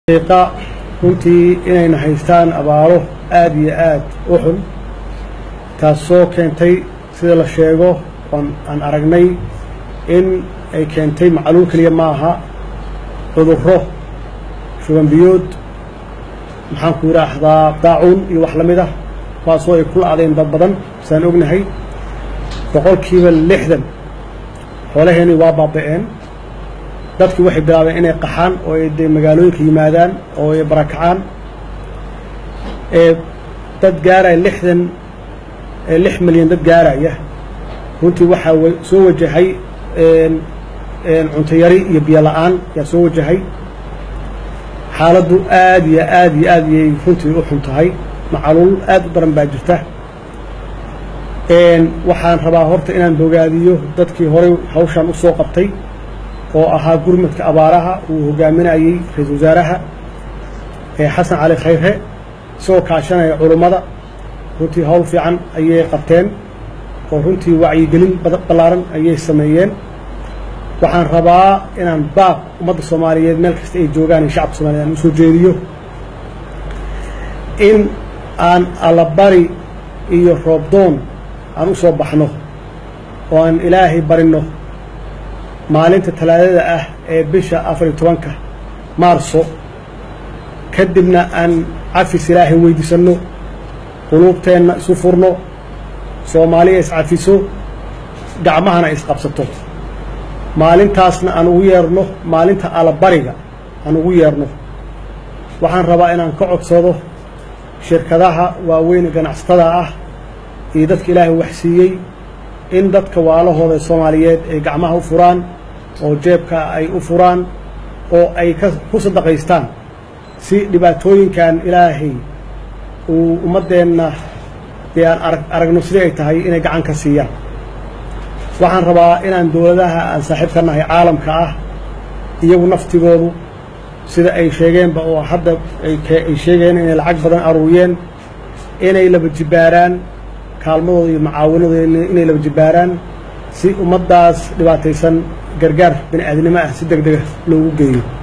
qiiqa runtii inayna haystaan abaaro aada iyo aad u xun taasoo keentay sida la sheego oon aan aragnay in ay keentay macluul keliya ma aha cudurro shuban biyood maxaanku yidhaahdaa daacuun iyo wax la mid ah kuwaasoo ay ku la-adeen dad badan saan ognahay boqolkiiba lixdan xoolaheennii waa baaba-een dadkii waxay bilaabeen inay qaxaan oo ay dee magaalooyinka yimaadaan oo ay barakacaan ee dad gaaraya lixdan lix milyan dad gaaraya runtii waxaa soo wajahay cunto yari iyo biyo la-aan yaa soo wajahay xaaladdu aad iyo aad iyo aad iyay runtii u xun tahay macaluul aad u daran baa jirta waxaan rabaa horta inaan bogaadiyo dadkii horey hawshaan u soo qabtay oo ahaa gurmadka abaaraha uu hogaaminayey ra-iisul wasaaraha xasan cali khayre isagoo kaashanaya culummada runtii howl fiican ayay qabteen oo runtii wacyigelin ballaaran ayay sameeyeen waxaan rabaa inaan baaq ummadda soomaaliyeed meel kasta ay joogaan iyo shacabka somaliyed aan usoo jeediyo in aan allabari iyo roobdoon aan u soo baxno oo aan ilaahay barinno maalinta talaadada ah ee bisha afar iyo tobanka maarso kadibna aan cafis ilaahay weydiisanno quluubteenna isu furno soomaaliya iscafiso gacmahana isqabsato maalintaasna aan ugu yeerno maalinta allabariga aan ugu yeerno waxaan rabaa inaan ka codsado shirkadaha waaweyn ganacsatada ah iyo dadka ilaahay waxsiiyey in dadka waalahooda soomaaliyeed ay gacmaha u furaan oo jeebka ay u furaan oo ay ku sadaqaystaan si dhibaatooyinkan ilaahay uu ummaddeenna dee aan aragno sidii ay tahay inay gacan ka siiyaan waxaan rabaa inaan dowladaha aan saaxiib ka nahay caalamka ah iyagu naftigoodu sida ay sheegeenba oo hadda ay sheegeen inay lacag badan aruuriyeen inay laba jibbaaraan kaalmadooda iyo macaawanadooda inay laba jibbaaraan si ummaddaas dhibaataysan gargaar bini aadnimo ah si deg dega loogu geeyo